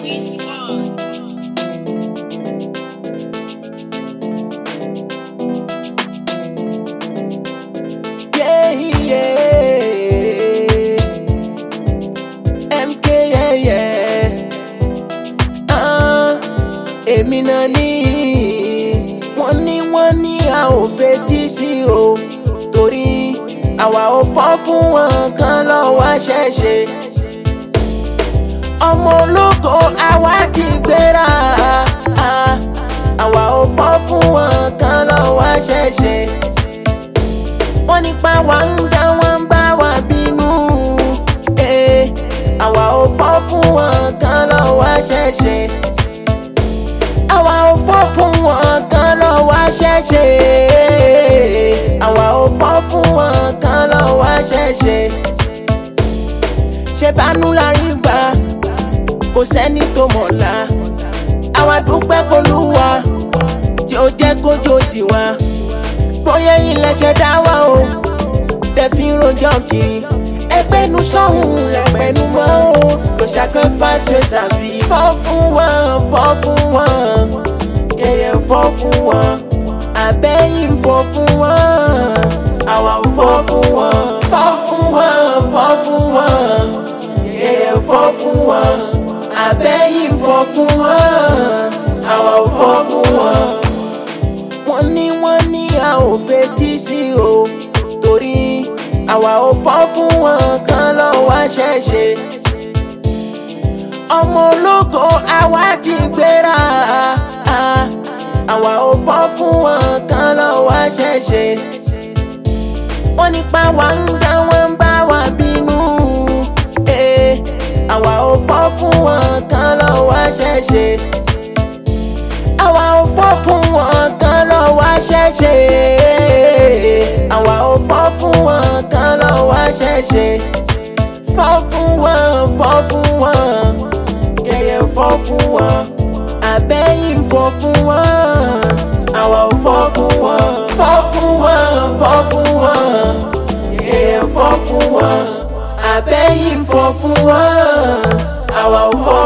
Which one? Yeah, yeah. MK, yeah, yeah. Ah, èmi náà ní. Wọ́n ní wọ́n ní a ò fetí sí o. Torí àwa ò fọ́ fún wọn kan lọ́wọ́ ṣẹ̀ṣẹ̀. Ọmọ ológo àwa ti gbéra. Ah, àwa ò fọ́ fún wọn kan lọ́wọ́ ṣẹ̀ṣẹ̀ wọ́n nípa wa ń dá wọn ń bá wa bínú. Eh, àwa ò fọ́ fún wọn kan lọ́wọ́ ṣẹ̀ṣẹ̀. àwa ò fọ́ fún wọn kan lọ́wọ́ ṣẹ̀ṣẹ̀. àwa ò fọ́ fún wọn kan lọ́wọ́ ṣẹ̀ṣẹ̀. ṣé bánú la rí gbà kò sẹ́ni tó mọ̀la. àwa dúpẹ́ f'Olúwa tí ó jẹ́ kójó tiwa bóyá yín lẹ́sẹ̀ dá wa o tẹ̀fí rojọ́ kiri ẹgbẹ́nu sọ́hún ẹgbẹ́nu mọ́ o kò ṣàkófà ṣe ṣàbí. fọ́ fún wọn fọ́ fún wọn yẹyẹ fọ́ fún wọn àbẹ́yìn fọ́ fún wọn àwa ò fọ́ fún wọn. fọ́ fún wọn fọ́ fún wọn yẹyẹ fọ́ fún wọn àbẹ́yìn fọ́ fún wọn àwa ò fọ́ fún wọn wọ́n ní wọ́n ní a ò fetí sí o torí àwa ò fọ́ fún wọn kan lọ́wọ́ ṣẹ̀ṣẹ̀. ọmọ ológo àwa ti gbéra ah, àwa ò fọ́ fún wọn kan lọ́wọ́ ṣẹ̀ṣẹ̀. wọ́n nípa wa ń dá wọn ń bá wa bínú. Eh, àwa ò fọ́ fún wọn kan lọ́wọ́ ṣẹ̀ṣẹ̀ àwa ò fọ́ fún wọn kan lọ́wọ́ ṣẹ̀ṣẹ̀. àwa ò fọ́ fún wọn kan lọ́wọ́ ṣẹ̀ṣẹ̀. fọ́ fún wọn fọ́ fún wọn yẹyẹ fọ́ fún wọn àbẹ́yìn fọ́ fún wọn àwa ò fọ́ fún wọn. fọ́ fún wọn fọ́ fún wọn yẹyẹ fọ́ fún wọn àbẹ́yìn fọ́ fún wọn àwa ò fọ́